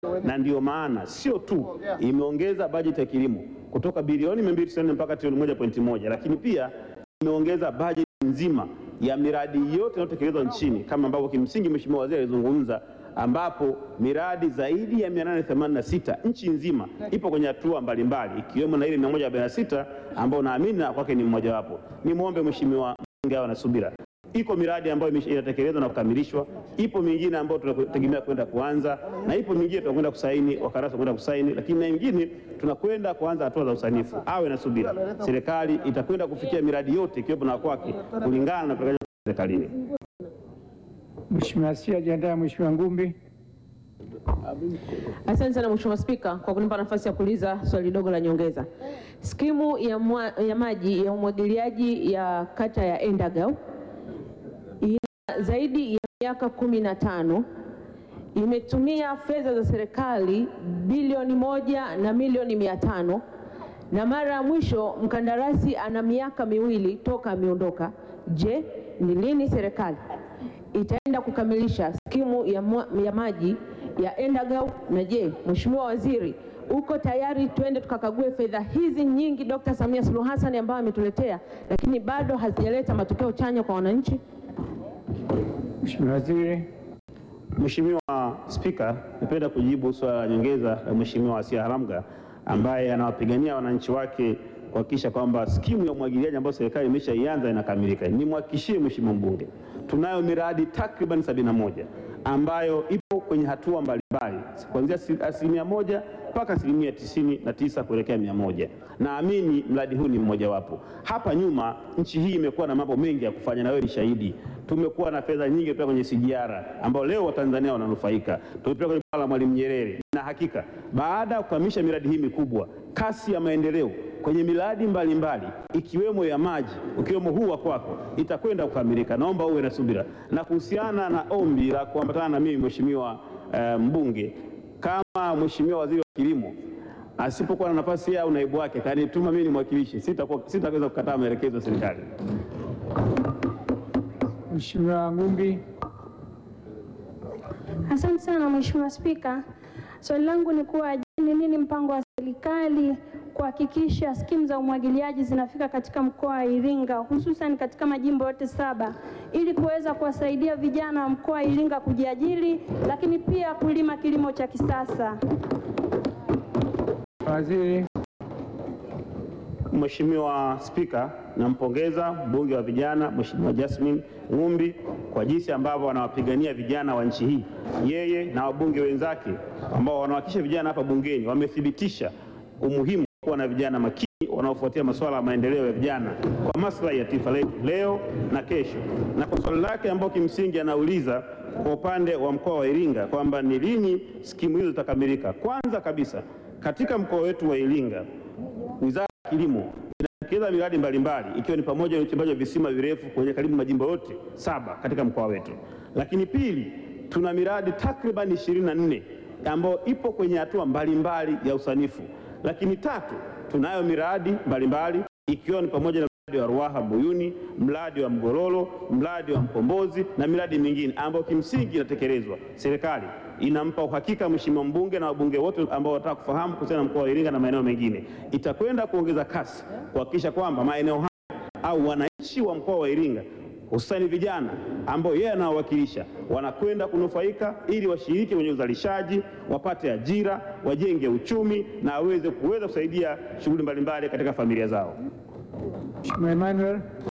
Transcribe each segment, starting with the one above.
na ndiyo maana sio tu imeongeza bajeti ya kilimo kutoka bilioni 294 mpaka trilioni 1.1, lakini pia imeongeza bajeti nzima ya miradi yote inayotekelezwa nchini kama ambavyo kimsingi Mheshimiwa Waziri alizungumza, ambapo miradi zaidi ya 886 nchi nzima ipo kwenye hatua mbalimbali ikiwemo na ile 146 ambayo naamini na kwake ni mmojawapo. Nimwombe Mheshimiwa mbunge awe na subira. Iko miradi ambayo imesha- inatekelezwa na kukamilishwa, ipo mingine ambayo tunategemea kwenda kuanza, na ipo mingine tunakwenda kusaini, wakandarasi kwenda kusaini, lakini na mingine tunakwenda kuanza hatua za usanifu. Awe na subira, serikali itakwenda kufikia miradi yote ikiwepo na kwake kulingana na utekelezaji serikalini. Mheshimiwa Asia, jiandae Mheshimiwa Ngumbi. Asante sana Mheshimiwa Spika kwa kunipa nafasi ya kuuliza swali dogo la nyongeza. Skimu ya, mwa, ya maji ya umwagiliaji ya kata ya Endagau ina zaidi ya miaka kumi na tano imetumia fedha za serikali bilioni moja na milioni mia tano na mara ya mwisho mkandarasi ana miaka miwili toka ameondoka. Je, ni lini serikali itaenda kukamilisha skimu ya, mwa- ya maji ya Endagau? Na je, Mheshimiwa Waziri, uko tayari twende tukakague fedha hizi nyingi Dr. Samia Suluhu Hassan ambayo ametuletea, lakini bado hazijaleta matokeo chanya kwa wananchi? Mheshimiwa Waziri. Mheshimiwa Spika, napenda kujibu swala la nyongeza la Mheshimiwa Asia Haramga ambaye anawapigania wananchi wake kuhakikisha kwamba skimu ya umwagiliaji ambayo serikali imeshaianza inakamilika. Nimhakikishie Mheshimiwa mbunge, tunayo miradi takriban sabini na moja ambayo ipo kwenye hatua mbalimbali kuanzia asi- asilimia moja mpaka asilimia tisini na tisa kuelekea mia moja. Naamini mradi huu ni mmojawapo. Hapa nyuma nchi hii imekuwa na mambo mengi ya kufanya, na wewe ni shahidi. Tumekuwa na fedha nyingi kutoka kwenye SGR ambao leo Watanzania wananufaika. Tumepeleka kwenye bwawa la Mwalimu Nyerere, na hakika baada ya kukamilisha miradi hii mikubwa, kasi ya maendeleo kwenye miradi mbalimbali ikiwemo ya maji, ukiwemo huu wa kwako, itakwenda kukamilika. Naomba uwe na subira. Na kuhusiana na ombi la kuambatana na mimi Mheshimiwa eh, mbunge, kama Mheshimiwa Waziri wa Kilimo asipokuwa na nafasi yeye au naibu wake kanituma mimi nimwakilishe, sitakuwa- sitaweza kukataa maelekezo ya serikali. Mheshimiwa Ngumbi. Asante sana Mheshimiwa Spika. Swali langu ni kuwa je, ni nini mpango wa serikali kuhakikisha skimu za umwagiliaji zinafika katika mkoa wa Iringa hususan katika majimbo yote saba ili kuweza kuwasaidia vijana wa mkoa wa Iringa kujiajiri lakini pia kulima kilimo cha kisasa. Waziri. Mheshimiwa Spika, nampongeza mbunge wa vijana Mheshimiwa Jasmine Ng'umbi kwa jinsi ambavyo wanawapigania vijana wa nchi hii. Yeye na wabunge wenzake ambao wanawakilisha vijana hapa bungeni wamethibitisha umuhimu wa kuwa na vijana makini wanaofuatia masuala ya maendeleo ya vijana kwa maslahi ya taifa letu leo na kesho. Na kwa swali lake ambao kimsingi anauliza kwa upande wa mkoa wa Iringa kwamba ni lini skimu hizo zitakamilika. Kwanza kabisa katika mkoa wetu wa Iringa Wizara ya Kilimo inatekeleza miradi mbalimbali ikiwa ni pamoja na uchimbaji wa visima virefu kwenye karibu majimbo yote saba katika mkoa wetu. Lakini pili, tuna miradi takriban 24 ambayo ipo kwenye hatua mbalimbali ya usanifu. Lakini tatu, tunayo miradi mbalimbali ikiwa ni pamoja na mradi wa Ruaha Buyuni, mradi wa Mgololo, mradi wa Mkombozi na miradi mingine ambayo kimsingi inatekelezwa. Serikali inampa uhakika Mheshimiwa mbunge na wabunge wote ambao wanataka kufahamu kuhusiana na mkoa wa Iringa na maeneo mengine, itakwenda kuongeza kasi kuhakikisha kwamba maeneo haya au wananchi wa mkoa wa Iringa hususani vijana ambao yeye anawawakilisha wanakwenda kunufaika ili washiriki kwenye uzalishaji, wapate ajira, wajenge uchumi na waweze kuweza kusaidia shughuli mbalimbali katika familia zao. Mheshimiwa Emmanuel.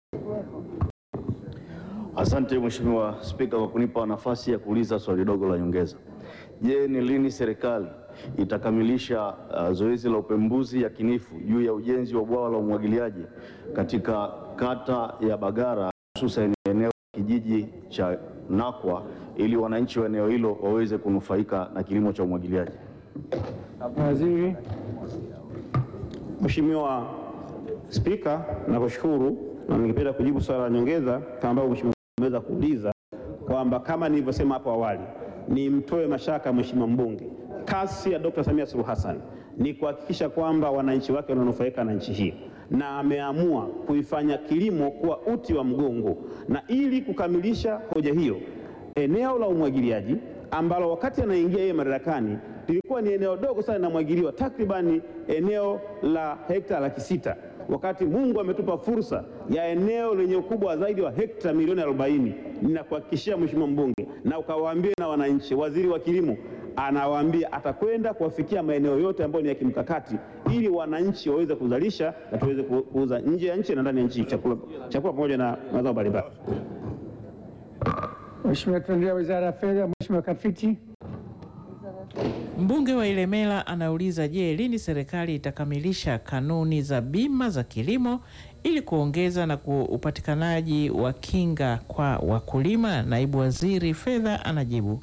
Asante Mheshimiwa Spika kwa kunipa nafasi ya kuuliza swali dogo la nyongeza. Je, ni lini serikali itakamilisha uh, zoezi la upembuzi yakinifu juu ya ujenzi wa bwawa la umwagiliaji katika kata ya Bagara hususan eneo la kijiji cha Nakwa ili wananchi wa eneo hilo waweze kunufaika na kilimo cha umwagiliaji? Waziri. Mheshimiwa Spika, nakushukuru na ningependa kujibu swala la nyongeza kama ambavyo Mheshimiwa ameweza kuuliza kwamba kama nilivyosema hapo awali, nimtoe mashaka Mheshimiwa mbunge, kasi ya Dr. Samia Suluhu Hassan ni kuhakikisha kwamba wananchi wake wananufaika na nchi hii na ameamua kuifanya kilimo kuwa uti wa mgongo, na ili kukamilisha hoja hiyo, eneo la umwagiliaji ambalo wakati anaingia yeye madarakani lilikuwa ni eneo dogo sana linamwagiliwa, takribani eneo la hekta laki sita wakati Mungu ametupa fursa ya eneo lenye ukubwa zaidi wa hekta milioni 40. Ninakuhakikishia Mheshimiwa mbunge, na ukawaambie na wananchi, waziri wa kilimo anawaambia atakwenda kuwafikia maeneo yote ambayo ni ya kimkakati, ili wananchi waweze kuzalisha na tuweze ku- kuuza nje ya nchi na ndani ya nchi chakula, chakula pamoja na mazao mbalimbali. Mheshimiwa, tuendelea Wizara ya Fedha. Mheshimiwa Kafiti. Mbunge wa Ilemela anauliza, je, lini serikali itakamilisha kanuni za bima za kilimo ili kuongeza na ku upatikanaji wa kinga kwa wakulima? Naibu Waziri Fedha anajibu.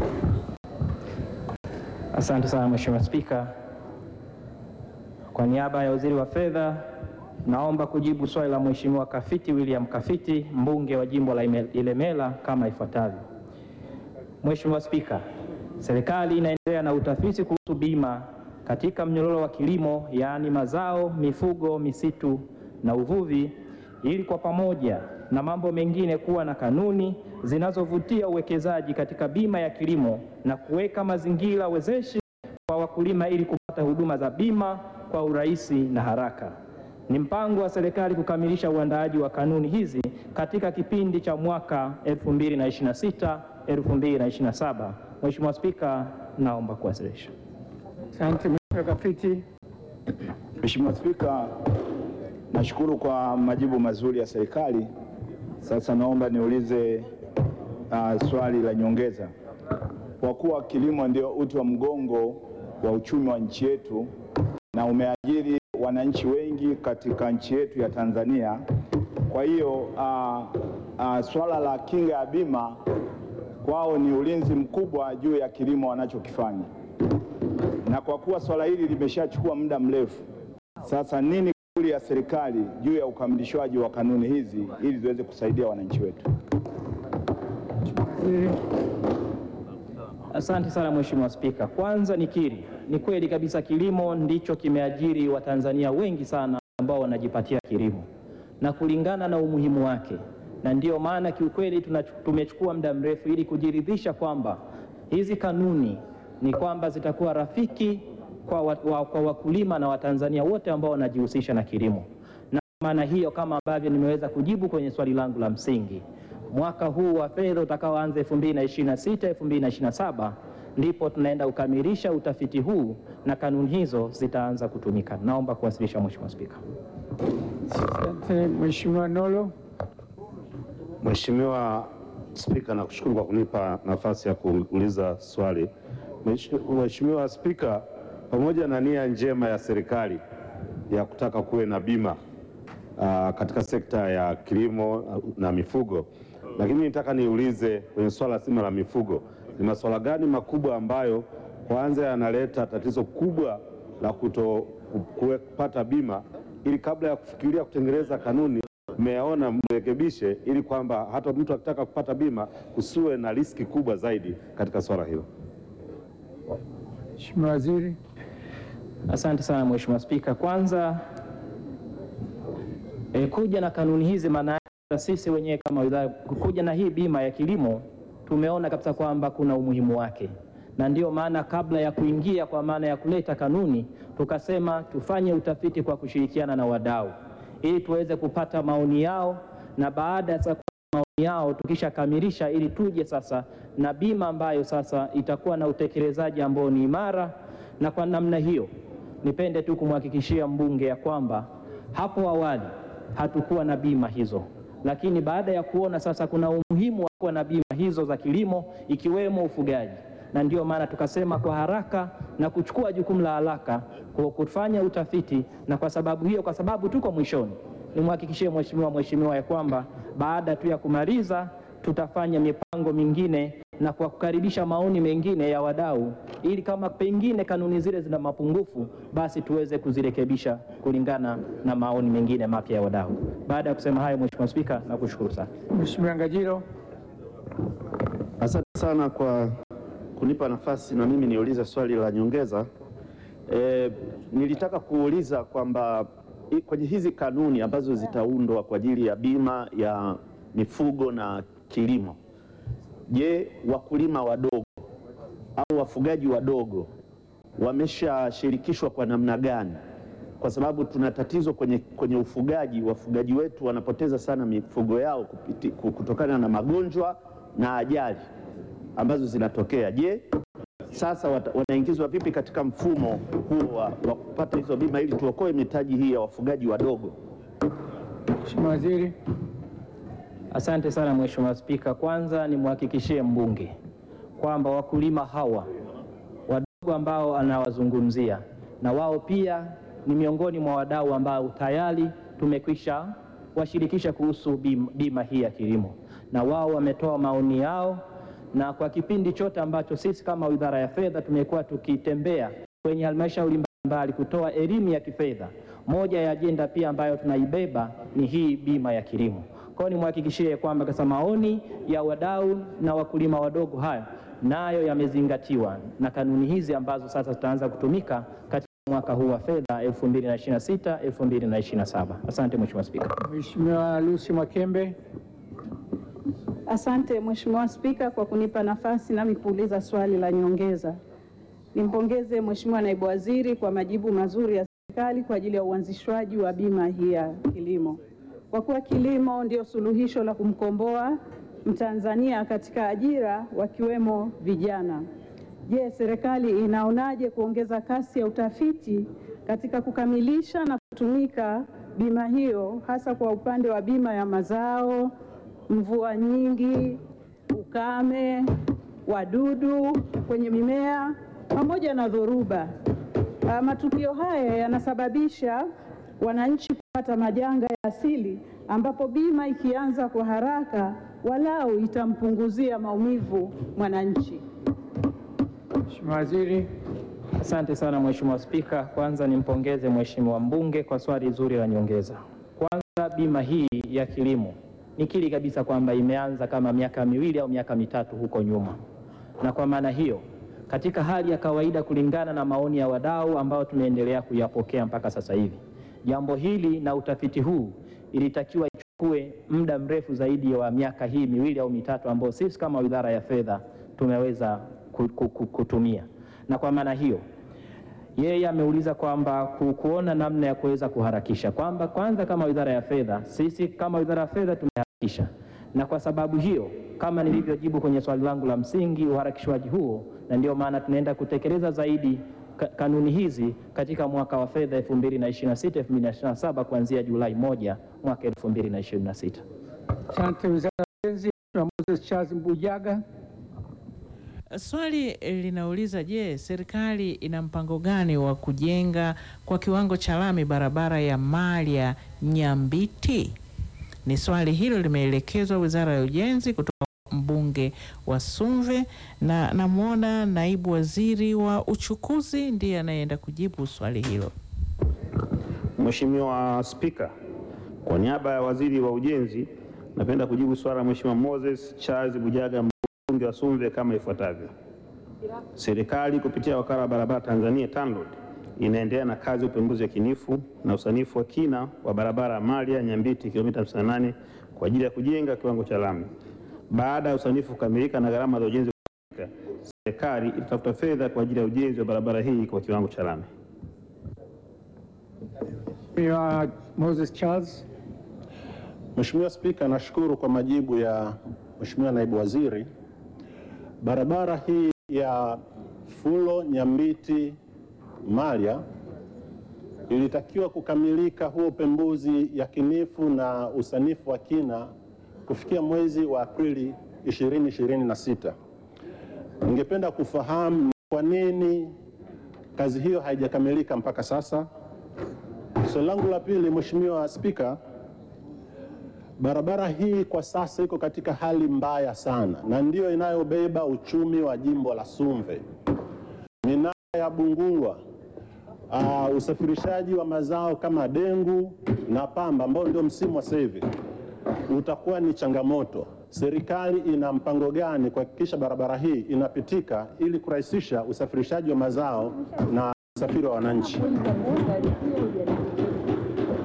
Asante sana Mheshimiwa Spika. Kwa niaba ya Waziri wa Fedha, naomba kujibu swali la Mheshimiwa Kafiti William Kafiti, mbunge wa jimbo la Ime- Ilemela kama ifuatavyo. Mheshimiwa Spika, serikali inaendelea na utafiti kuhusu bima katika mnyororo wa kilimo, yaani mazao, mifugo, misitu na uvuvi, ili kwa pamoja na mambo mengine kuwa na kanuni zinazovutia uwekezaji katika bima ya kilimo na kuweka mazingira wezeshi kwa wakulima ili kupata huduma za bima kwa urahisi na haraka. Ni mpango wa serikali kukamilisha uandaaji wa kanuni hizi katika kipindi cha mwaka 2026 2027. Mheshimiwa Spika, naomba kuwasilisha. Asante Mheshimiwa Kafiti. Mheshimiwa Spika, nashukuru kwa majibu mazuri ya serikali. Sasa naomba niulize uh, swali la nyongeza. Kwa kuwa kilimo ndio uti wa mgongo wa uchumi wa nchi yetu na umeajiri wananchi wengi katika nchi yetu ya Tanzania, kwa hiyo uh, uh, swala la kinga ya bima kwao ni ulinzi mkubwa juu ya kilimo wanachokifanya na kwa kuwa swala hili limeshachukua muda mrefu sasa, nini kauli ya serikali juu ya ukamilishwaji wa kanuni hizi ili ziweze kusaidia wananchi wetu? Waziri. Asante sana Mheshimiwa Spika. Kwanza nikiri, ni kweli kabisa kilimo ndicho kimeajiri Watanzania wengi sana ambao wanajipatia kilimo na kulingana na umuhimu wake, na ndiyo maana kiukweli tunachu- tumechukua muda mrefu ili kujiridhisha kwamba hizi kanuni ni kwamba zitakuwa rafiki kwa, wa, wa, kwa wakulima na Watanzania wote ambao wanajihusisha na kilimo na maana hiyo kama ambavyo nimeweza kujibu kwenye swali langu la msingi, mwaka huu wa fedha utakaoanza 2026 2027 ndipo tunaenda kukamilisha utafiti huu na kanuni hizo zitaanza kutumika. Naomba kuwasilisha Mheshimiwa Spika. Asante Mheshimiwa Nolo. Mheshimiwa Spika, nakushukuru kwa kunipa nafasi ya kuuliza swali. Mheshimiwa- Mheshimiwa Spika, pamoja na nia njema ya serikali ya kutaka kuwe na bima ah, katika sekta ya kilimo ah, na mifugo, lakini nitaka niulize kwenye swala zima la mifugo, ni masuala gani makubwa ambayo kwanza yanaleta tatizo kubwa la kuto kuwe- kupata bima, ili kabla ya kufikiria kutengeneza kanuni mmeyaona mrekebishe, ili kwamba hata mtu akitaka kupata bima kusiwe na riski kubwa zaidi katika swala hilo. Mheshimiwa Waziri. Asante sana Mheshimiwa Spika. Kwanza e, kuja na kanuni hizi maana yake sisi wenyewe kama wizara kuja na hii bima ya kilimo tumeona kabisa kwamba kuna umuhimu wake, na ndiyo maana kabla ya kuingia kwa maana ya kuleta kanuni tukasema tufanye utafiti kwa kushirikiana na wadau ili tuweze kupata maoni yao, na baada ya maoni yao tukishakamilisha, ili tuje sasa na bima ambayo sasa itakuwa na utekelezaji ambao ni imara. Na kwa namna hiyo, nipende tu kumhakikishia mbunge ya kwamba hapo awali hatukuwa na bima hizo, lakini baada ya kuona sasa kuna umuhimu wa kuwa na bima hizo za kilimo ikiwemo ufugaji, na ndiyo maana tukasema kwa haraka na kuchukua jukumu la haraka kwa kufanya utafiti, na kwa sababu hiyo, kwa sababu tuko mwishoni, nimhakikishie mheshimiwa mheshimiwa ya kwamba baada tu ya kumaliza tutafanya mipango mingine na kwa kukaribisha maoni mengine ya wadau, ili kama pengine kanuni zile zina mapungufu, basi tuweze kuzirekebisha kulingana na maoni mengine mapya ya wadau. Baada ya kusema hayo, Mheshimiwa Spika, nakushukuru sana. Mheshimiwa Ngajilo. Asante sana kwa kunipa nafasi na mimi niulize swali la nyongeza. E, nilitaka kuuliza kwamba i- kwenye hizi kanuni ambazo zitaundwa kwa ajili ya bima ya mifugo na kilimo, je, wakulima wadogo au wafugaji wadogo wameshashirikishwa kwa namna gani? Kwa sababu tuna tatizo kwenye, kwenye ufugaji. Wafugaji wetu wanapoteza sana mifugo yao kupiti, kutokana na magonjwa na ajali ambazo zinatokea. Je, sasa wata- wanaingizwa vipi katika mfumo huu wa, wa kupata hizo bima ili tuokoe mitaji hii ya wafugaji wadogo? Mheshimiwa Waziri. Asante sana Mheshimiwa Spika. Kwanza nimhakikishie mbunge kwamba wakulima hawa wadogo ambao anawazungumzia na wao pia ni miongoni mwa wadau ambao tayari tumekwisha washirikisha kuhusu bima, bima hii ya kilimo, na wao wametoa maoni yao, na kwa kipindi chote ambacho sisi kama Wizara ya Fedha tumekuwa tukitembea kwenye halmashauri mbalimbali kutoa elimu ya kifedha, moja ya ajenda pia ambayo tunaibeba ni hii bima ya kilimo. Kwa hiyo nimhakikishie kwamba kasa maoni ya wadau na wakulima wadogo haya nayo yamezingatiwa na kanuni hizi ambazo sasa zitaanza kutumika katika mwaka huu wa fedha 2026 2027. Asante Mheshimiwa Spika. Mheshimiwa Lucy Mwakembe. Asante Mheshimiwa Spika kwa kunipa nafasi nami kuuliza swali la nyongeza. Nimpongeze Mheshimiwa Naibu Waziri kwa majibu mazuri ya serikali kwa ajili ya uanzishwaji wa bima hii ya kilimo. Kwa kuwa kilimo ndio suluhisho la kumkomboa Mtanzania katika ajira wakiwemo vijana. Je, serikali inaonaje kuongeza kasi ya utafiti katika kukamilisha na kutumika bima hiyo hasa kwa upande wa bima ya mazao, mvua nyingi, ukame, wadudu kwenye mimea pamoja na dhoruba. Ah, Matukio haya yanasababisha wananchi kupata majanga ya asili ambapo bima ikianza kwa haraka walau itampunguzia maumivu mwananchi. Mheshimiwa Waziri. Asante sana Mheshimiwa Spika. Kwanza nimpongeze Mheshimiwa mbunge kwa swali zuri la nyongeza. Kwanza bima hii ya kilimo nikiri kabisa kwamba imeanza kama miaka miwili au miaka mitatu huko nyuma, na kwa maana hiyo katika hali ya kawaida, kulingana na maoni ya wadau ambao tumeendelea kuyapokea mpaka sasa hivi, jambo hili na utafiti huu ilitakiwa ichukue muda mrefu zaidi wa miaka hii miwili au mitatu ambao sisi kama Wizara ya Fedha tumeweza ku- ku- ku- kutumia, na kwa maana hiyo yeye ameuliza kwamba ku- kuona namna ya kuweza kuharakisha, kwamba kwanza kama Wizara ya Fedha, sisi kama Wizara ya Fedha tumeharakisha, na kwa sababu hiyo kama nilivyojibu kwenye swali langu la msingi, uharakishwaji huo, na ndio maana tunaenda kutekeleza zaidi ka- kanuni hizi katika mwaka wa fedha 2026 2027 kuanzia Julai moja mwaka 2026. Asante. Wizara ya Ujenzi. Mheshimiwa Moses Charles Mbujaga. Swali linauliza je, serikali ina mpango gani wa kujenga kwa kiwango cha lami barabara ya Malya Nyambiti? Ni swali hilo limeelekezwa Wizara ya Ujenzi kutoka mbunge wa Sumve, na namwona naibu waziri wa uchukuzi ndiye anayeenda kujibu swali hilo. Mheshimiwa Spika, kwa niaba ya waziri wa ujenzi napenda kujibu swala la Mheshimiwa Moses Charles Bujaga mbunge wa Sumve kama ifuatavyo. Serikali kupitia wakala wa barabara Tanzania TANROADS inaendelea na kazi ya upembuzi yakinifu na usanifu wa kina wa barabara ya Malya Nyambiti kilomita 58 kwa ajili ya kujenga kiwango cha lami. Baada ya usanifu kukamilika na gharama za ujenzi kukamilika, serikali itatafuta fedha kwa ajili ya ujenzi wa barabara hii kwa kiwango cha lami. Mheshimiwa Moses Charles. Mheshimiwa Spika, nashukuru kwa majibu ya Mheshimiwa Naibu Waziri. Barabara hii ya Fulo Nyambiti Malya ilitakiwa kukamilika huo upembuzi yakinifu na usanifu wa kina kufikia mwezi wa Aprili 2026. Ningependa kufahamu ni kwa nini kazi hiyo haijakamilika mpaka sasa. Swali langu la pili, Mheshimiwa Spika, barabara hii kwa sasa iko katika hali mbaya sana na ndiyo inayobeba uchumi wa jimbo la Sumve. Minara ya Bungulwa, uh, usafirishaji wa mazao kama dengu na pamba ambao ndio msimu wa sasa hivi utakuwa ni changamoto. Serikali ina mpango gani kuhakikisha barabara hii inapitika ili kurahisisha usafirishaji wa mazao na usafiri wa wananchi?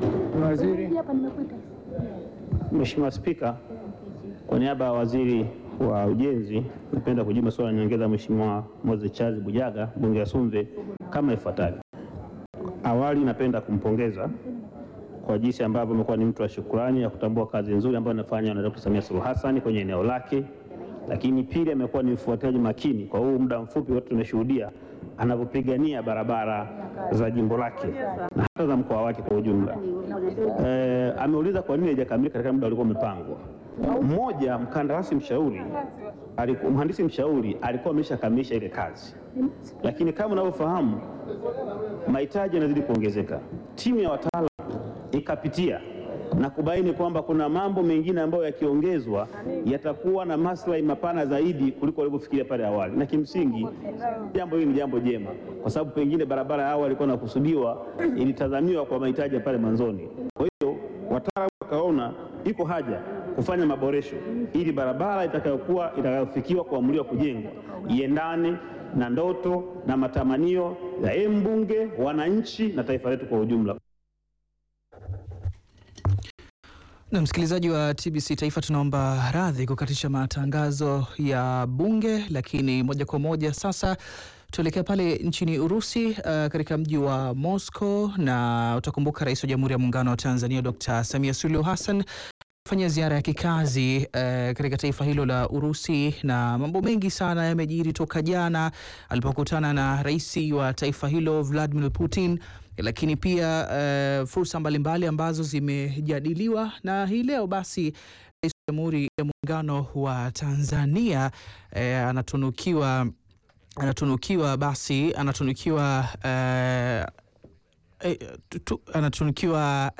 Waziri. Mheshimiwa Spika, kwa niaba ya waziri wa ujenzi, napenda kujibu maswali ya nyongeza Mheshimiwa Moses Charles Bujaga, mbunge wa Sumve kama ifuatavyo. Awali napenda kumpongeza kwa jinsi ambavyo amekuwa ni mtu wa shukrani ya kutambua kazi nzuri ambayo anafanya na Dr. Samia Suluhu Hassan kwenye eneo lake, lakini pili amekuwa ni mfuatiliaji makini kwa huu muda mfupi wote tumeshuhudia anavyopigania barabara za jimbo lake na hata za mkoa wake kwa ujumla. Eh, ameuliza kwa nini haijakamilika katika muda ulikuwa umepangwa. Mmoja, mkandarasi mshauri aliku- mhandisi mshauri alikuwa ameshakamilisha ile kazi, lakini kama unavyofahamu mahitaji yanazidi kuongezeka. Timu ya wataalamu ikapitia na kubaini kwamba kuna mambo mengine ambayo yakiongezwa yatakuwa na maslahi mapana zaidi kuliko walivyofikiria pale awali, na kimsingi jambo hili ni jambo jema, kwa sababu pengine barabara ya awali ilikuwa inakusudiwa ilitazamiwa kwa mahitaji ya pale mwanzoni. Kwa hiyo wataalamu wakaona iko haja kufanya maboresho ili barabara itakayokuwa itakayofikiwa kuamuliwa kujengwa iendane na ndoto na matamanio ya yeye mbunge, wananchi na taifa letu kwa ujumla. Na msikilizaji wa TBC Taifa, tunaomba radhi kukatisha matangazo ya bunge, lakini moja kwa moja sasa tuelekea pale nchini Urusi, uh, katika mji wa Moscow, na utakumbuka Rais wa Jamhuri ya Muungano wa Tanzania Dr. Samia Suluhu Hassan fanya ziara ya kikazi uh, katika taifa hilo la Urusi, na mambo mengi sana yamejiri toka jana alipokutana na rais wa taifa hilo Vladimir Putin lakini pia uh, fursa mbalimbali ambazo zimejadiliwa na hii leo basi Rais wa Jamhuri ya Muungano wa Tanzania eh, anatunukiwa anatunukiwa basi anatunukiwa eh, eh, tu- tu- anatunukiwa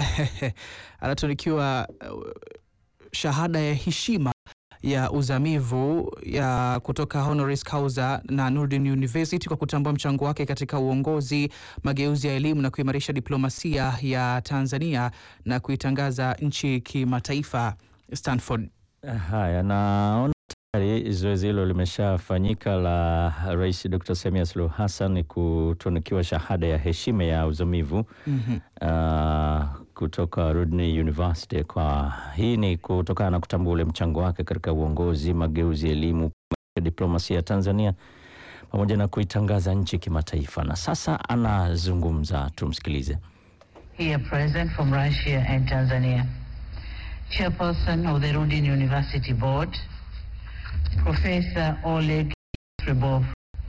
anatunukiwa eh, shahada ya heshima ya uzamivu ya kutoka honoris causa na Nurdin University kwa kutambua mchango wake katika uongozi, mageuzi ya elimu na kuimarisha diplomasia ya Tanzania na kuitangaza nchi kimataifa. Stanford. Haya, naona tayari zoezi hilo limeshafanyika la Rais Dr. Samia Suluhu Hassan kutunukiwa shahada ya heshima ya uzamivu Mhm. uh, kutoka Rudney University. Kwa hii ni kutokana na kutambua ule mchango wake katika uongozi, mageuzi ya elimu, diplomasia ya Tanzania pamoja na kuitangaza nchi kimataifa. Na sasa anazungumza, tumsikilize. here present from Russia and Tanzania. Chairperson of the Rudin University Board, Professor Oleg Trebov,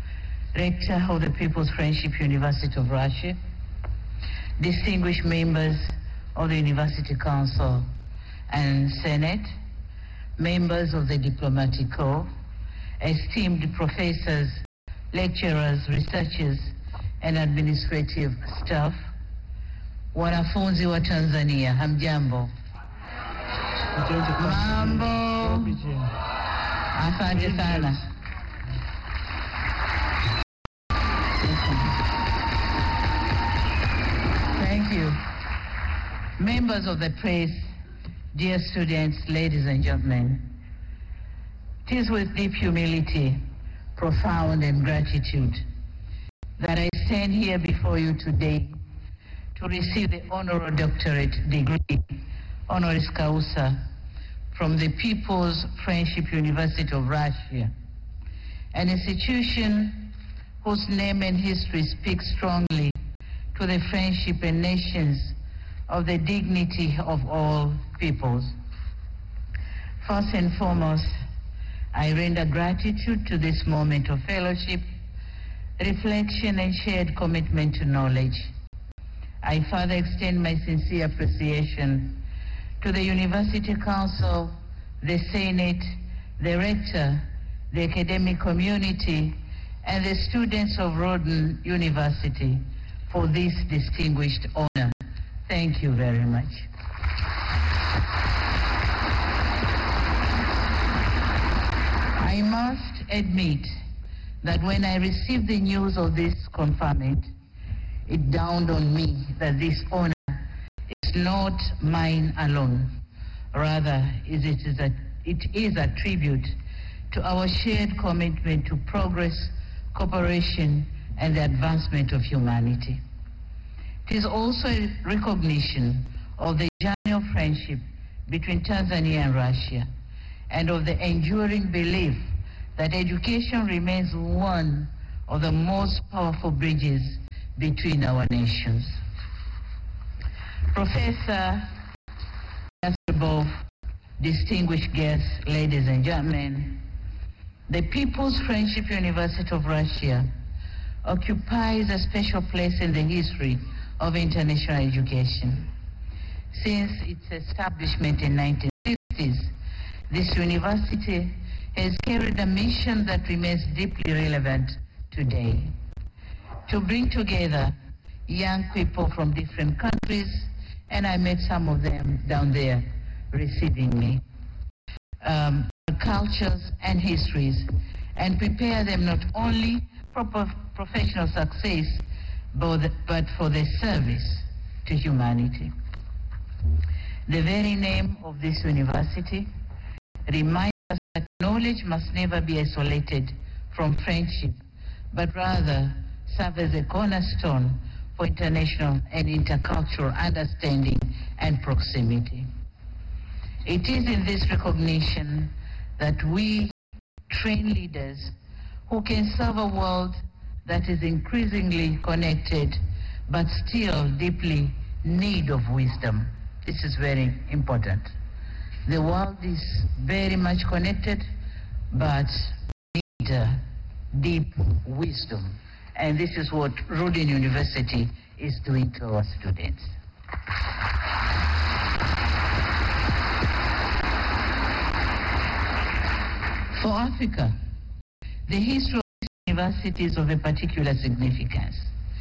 Rector of the People's Friendship University of Russia, distinguished members of the University Council and Senate, members of the Diplomatic Corps, esteemed professors, lecturers, researchers, and administrative staff, wanafunzi wa Tanzania, hamjambo? Mambo, asante sana. Thank you. Members of the press, dear students, ladies and gentlemen, it is with deep humility, profound and gratitude that I stand here before you today to receive the honorary doctorate degree, honoris causa, from the People's Friendship University of Russia, an institution whose name and history speak strongly to the friendship and nations of the dignity of all peoples. First and foremost, I render gratitude to this moment of fellowship, reflection, and shared commitment to knowledge. I further extend my sincere appreciation to the University Council, the Senate, the Rector, the academic community, and the students of Rhoden University for this distinguished honor. Thank you very much. I must admit that when I received the news of this conferment, it dawned on me that this honor is not mine alone. Rather, is it, is a, it is a tribute to our shared commitment to progress, cooperation, and the advancement of humanity. It is also a recognition of the journey of friendship between Tanzania and Russia, and of the enduring belief that education remains one of the most powerful bridges between our nations. Professor Yastribov, distinguished guests, ladies and gentlemen, the People's Friendship University of Russia occupies a special place in the history of international education. Since its establishment in 1960s, this university has carried a mission that remains deeply relevant today. To bring together young people from different countries, and I met some of them down there receiving me, um, cultures and histories, and prepare them not only for pro- professional success, but, but for their service to humanity. The very name of this university reminds us that knowledge must never be isolated from friendship, but rather serve as a cornerstone for international and intercultural understanding and proximity. It is in this recognition that we train leaders who can serve a world that is increasingly connected but still deeply need of wisdom. This is very important. The world is very much connected but need uh, deep wisdom. And this is what Rudin University is doing to our students. For Africa, the history of this university is of a particular significance.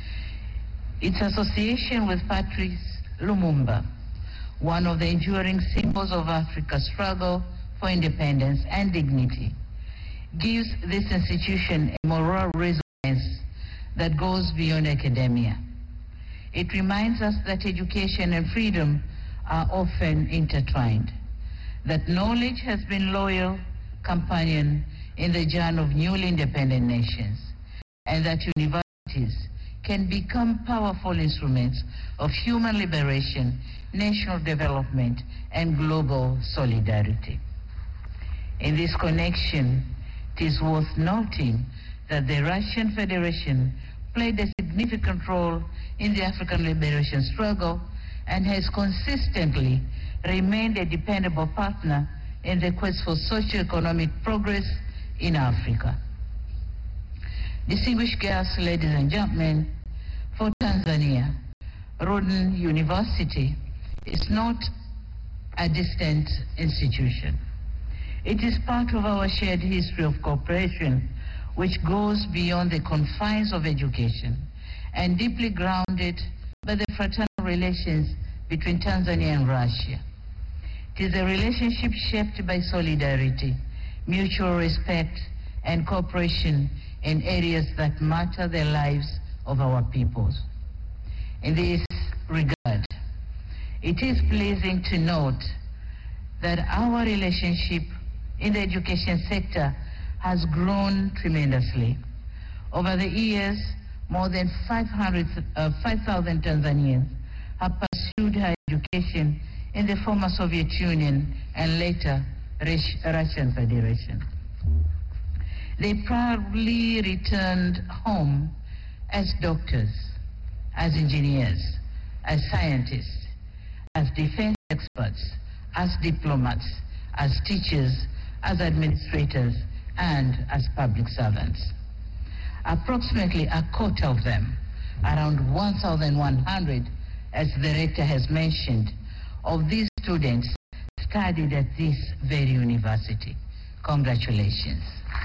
Its association with Patrice Lumumba, one of the enduring symbols of Africa's struggle for independence and dignity, gives this institution a moral resonance that goes beyond academia. It reminds us that education and freedom are often intertwined, that knowledge has been loyal companion in the journey of newly independent nations, and that universities can become powerful instruments of human liberation, national development, and global solidarity. In this connection, it is worth noting that the Russian Federation played a significant role in the African liberation struggle and has consistently remained a dependable partner in the quest for socio-economic progress in Africa. Distinguished guests, ladies and gentlemen, for Tanzania, Rhoden University is not a distant institution. It is part of our shared history of cooperation which goes beyond the confines of education and deeply grounded by the fraternal relations between Tanzania and Russia. It is a relationship shaped by solidarity, mutual respect, and cooperation in areas that matter the lives of our peoples. In this regard, it is pleasing to note that our relationship in the education sector has grown tremendously. Over the years, more than 500, uh, 5,000 Tanzanians have pursued higher education in the former Soviet Union and later Rus- Russian Federation. They proudly returned home as doctors, as engineers, as scientists, as defense experts, as diplomats, as teachers, as administrators, and as public servants. Approximately a quarter of them, around 1,100, as the rector has mentioned, of these students studied at this very university. Congratulations.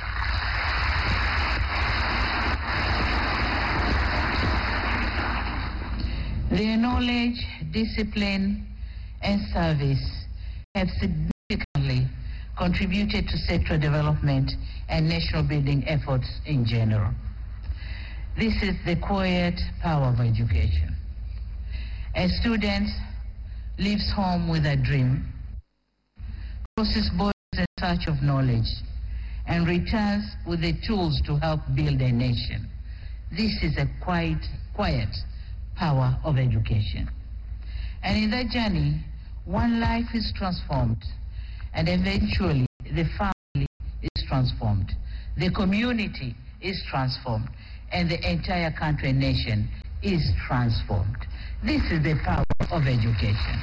Their knowledge, discipline, and service have significantly contributed to sector development and national building efforts in general. This is the quiet power of education. A student leaves home with a dream, crosses borders in search of knowledge, and returns with the tools to help build a nation. This is a quiet, quiet power of education. And in that journey, one life is transformed, and eventually the family is transformed, the community is transformed, and the entire country and nation is transformed. This is the power of education.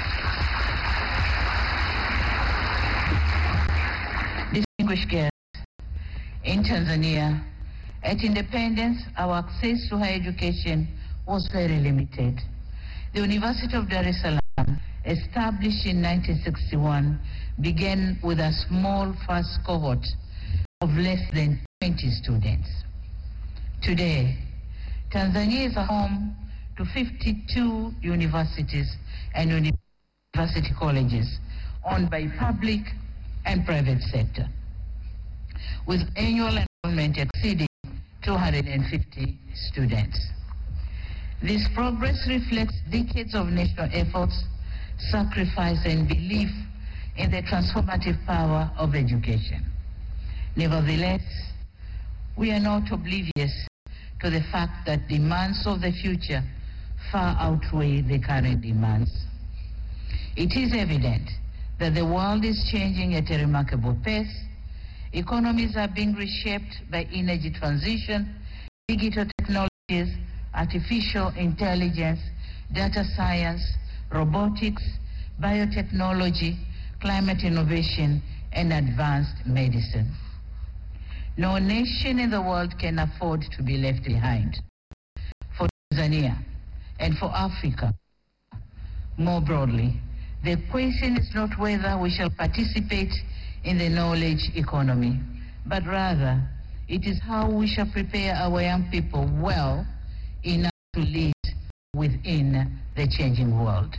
Distinguished guests, in Tanzania, at independence, our access to higher education was very limited. The University of Dar es Salaam, established in 1961, began with a small first cohort of less than 20 students. Today, Tanzania is a home to 52 universities and university colleges owned by public and private sector, with annual enrollment exceeding 250 students. This progress reflects decades of national efforts, sacrifice, and belief in the transformative power of education. Nevertheless, we are not oblivious to the fact that demands of the future far outweigh the current demands. It is evident that the world is changing at a remarkable pace. Economies are being reshaped by energy transition, digital technologies, artificial intelligence, data science, robotics, biotechnology, climate innovation, and advanced medicine. No nation in the world can afford to be left behind. For Tanzania and for Africa, more broadly, the question is not whether we shall participate in the knowledge economy, but rather it is how we shall prepare our young people well enough to lead within the changing world.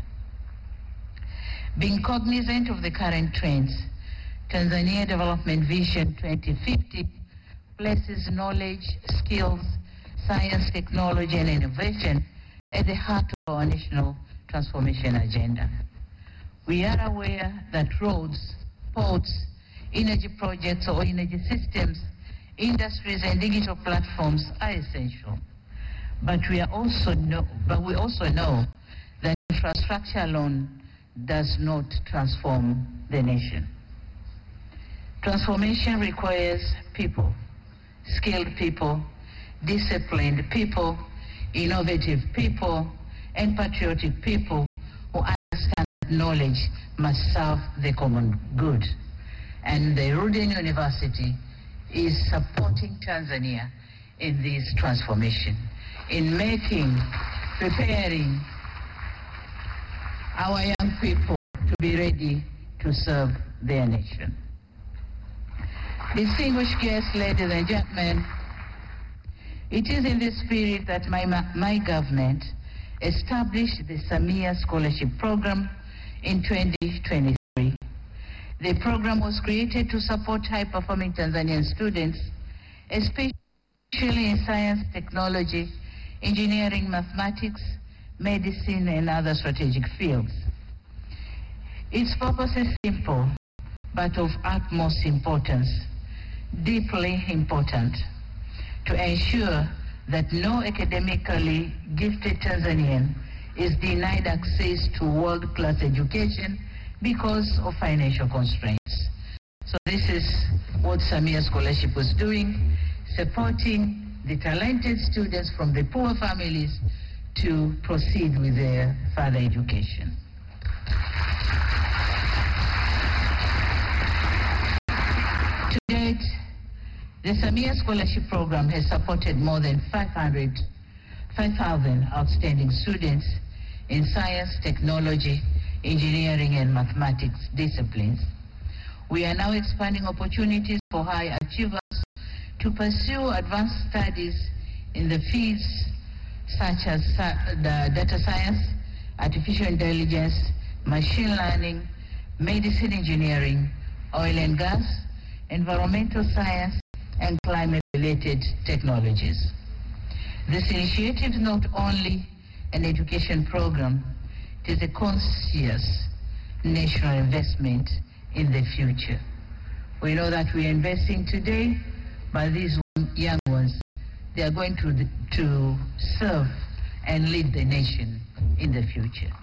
Being cognizant of the current trends, Tanzania Development Vision 2050 places knowledge, skills, science, technology, and innovation at the heart of our national transformation agenda. We are aware that roads, ports, energy projects or energy systems, industries, and digital platforms are essential. But we are also know, but we also know that infrastructure alone does not transform the nation. Transformation requires people, skilled people, disciplined people, innovative people, and patriotic people who understand that knowledge must serve the common good. And the Ruden University is supporting Tanzania in this transformation, in making, preparing our young people to be ready to serve their nation. Distinguished guests, ladies and gentlemen, it is in this spirit that my, my government established the Samia Scholarship Program in 2023. The program was created to support high-performing Tanzanian students, especially in science, technology, engineering, mathematics, medicine, and other strategic fields. Its purpose is simple, but of utmost importance, deeply important, to ensure that no academically gifted Tanzanian is denied access to world-class education because of financial constraints. So this is what Samia Scholarship was doing, supporting the talented students from the poor families to proceed with their further education. To date, the Samia Scholarship Program has supported more than 500, 5,000 outstanding students in science, technology, engineering, and mathematics disciplines. We are now expanding opportunities for high achievers to pursue advanced studies in the fields such as the data science, artificial intelligence, machine learning, medicine engineering, oil and gas, environmental science, and climate-related technologies. This initiative is not only an education program, it is a conscious national investment in the future. We know that we are investing today, but these young ones, they are going to, to serve and lead the nation in the future.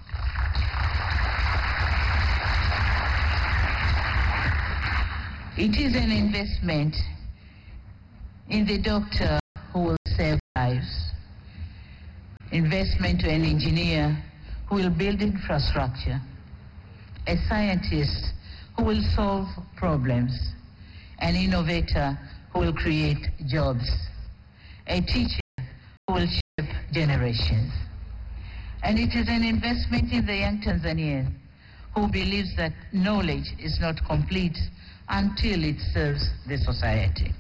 It is an investment in the doctor who will save lives, investment to an engineer who will build infrastructure, a scientist who will solve problems, an innovator who will create jobs, a teacher who will shape generations. And it is an investment in the young Tanzanian who believes that knowledge is not complete until it serves the society.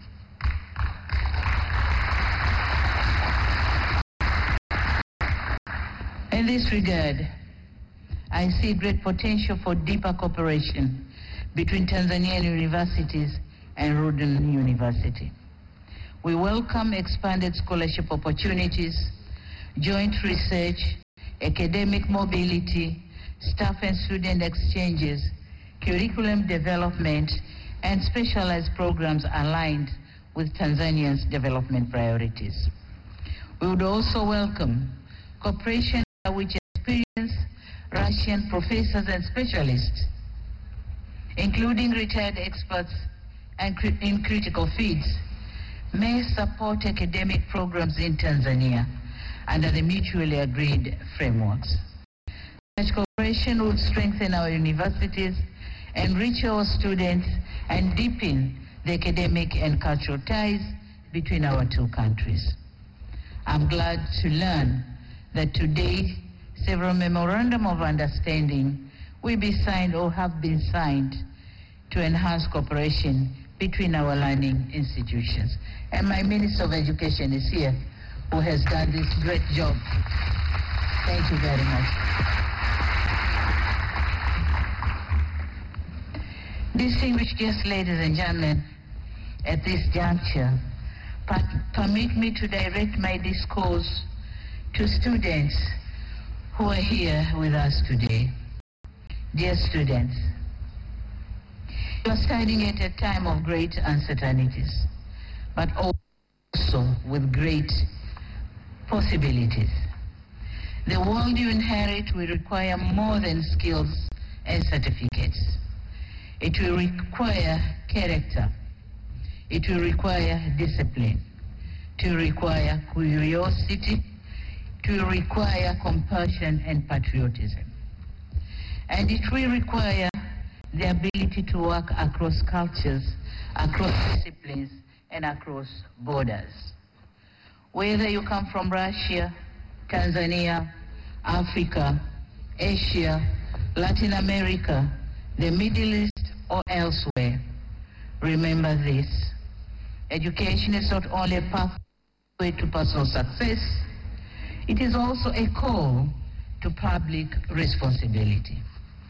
In this regard, I see great potential for deeper cooperation between Tanzanian universities and Rhoden University. We welcome expanded scholarship opportunities, joint research, academic mobility, staff and student exchanges, curriculum development, and specialized programs aligned with Tanzania's development priorities. We would also welcome cooperation by which experienced Russian professors and specialists, including retired experts and cri- in critical fields, may support academic programs in Tanzania under the mutually agreed frameworks. Such cooperation would strengthen our universities, enrich our students, and deepen the academic and cultural ties between our two countries. I'm glad to learn that today several memorandum of understanding will be signed or have been signed to enhance cooperation between our learning institutions. And my Minister of Education is here, who has done this great job. Thank you very much. Distinguished guests, ladies and gentlemen, at this juncture, per- permit me to direct my discourse to students who are here with us today. Dear students, you are studying at a time of great uncertainties, but also with great possibilities. The world you inherit will require more than skills and certificates. It will require character. It will require discipline. It will require curiosity. It will require compassion and patriotism. And it will require the ability to work across cultures, across disciplines, and across borders. Whether you come from Russia, Tanzania, Africa, Asia, Latin America, the Middle East, or elsewhere, remember this. Education is not only a pathway to personal success, it is also a call to public responsibility.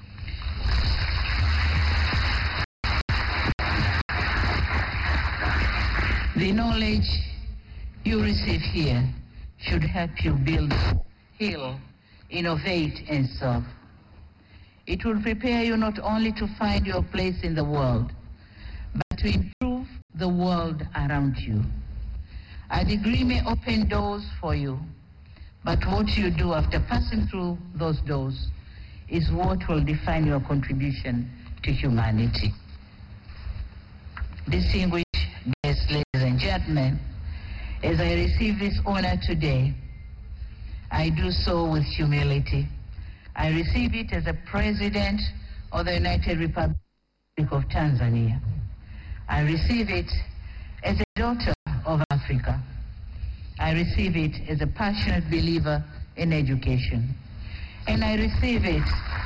The knowledge you receive here should help you build, heal, innovate, and serve. It will prepare you not only to find your place in the world, but to improve the world around you. A degree may open doors for you, but what you do after passing through those doors is what will define your contribution to humanity. Distinguished guests, ladies and gentlemen, as I receive this honor today, I do so with humility. I receive it as a president of the United Republic of Tanzania. I receive it as a daughter of Africa. I receive it as a passionate believer in education. And I receive it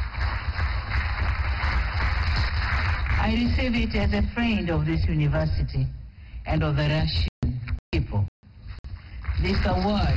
I receive it as a friend of this university and of the Russian people. This award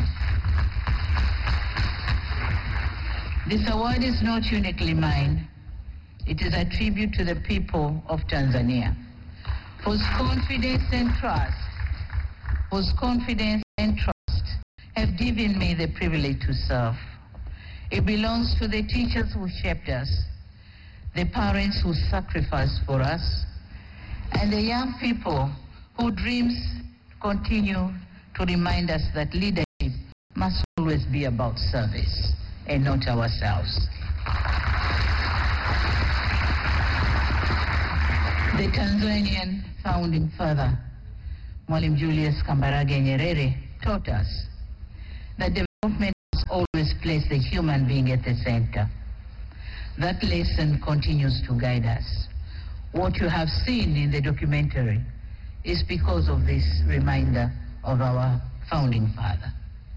This award is not uniquely mine. It is a tribute to the people of Tanzania, whose confidence and trust, whose confidence and trust have given me the privilege to serve. It belongs to the teachers who shaped us, the parents who sacrificed for us, and the young people whose dreams continue to remind us that leadership must always be about service and not ourselves. The Tanzanian founding father, Mwalimu Julius Kambarage Nyerere, taught us that development must always place the human being at the center. That lesson continues to guide us. What you have seen in the documentary is because of this reminder of our founding father.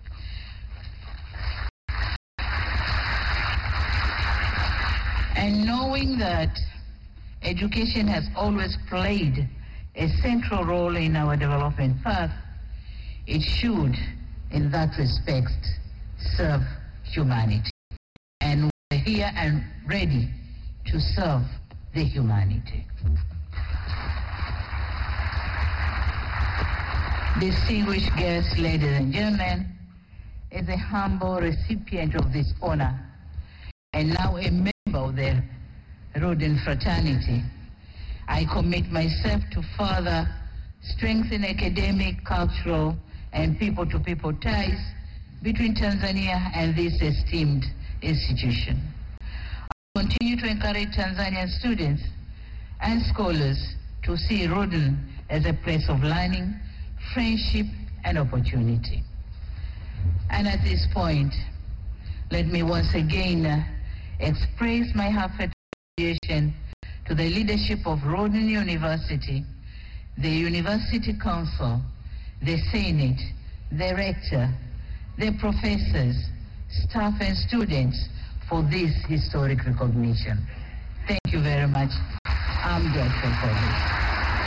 And knowing that education has always played a central role in our development path, it should, in that respect, serve humanity. And we're here and ready to serve the humanity. Distinguished guests, ladies and gentlemen, as a humble recipient of this honor, and now a member of the Roden fraternity, I commit myself to further strengthen academic, cultural, and people-to-people ties between Tanzania and this esteemed institution. I continue to encourage Tanzanian students and scholars to see Roden as a place of learning, friendship, and opportunity. And at this point, let me once again uh, express my heartfelt appreciation to the leadership of Roden University, the University Council, the Senate, the Rector, the professors, staff and students for this historic recognition. Thank you very much. I'm grateful for this.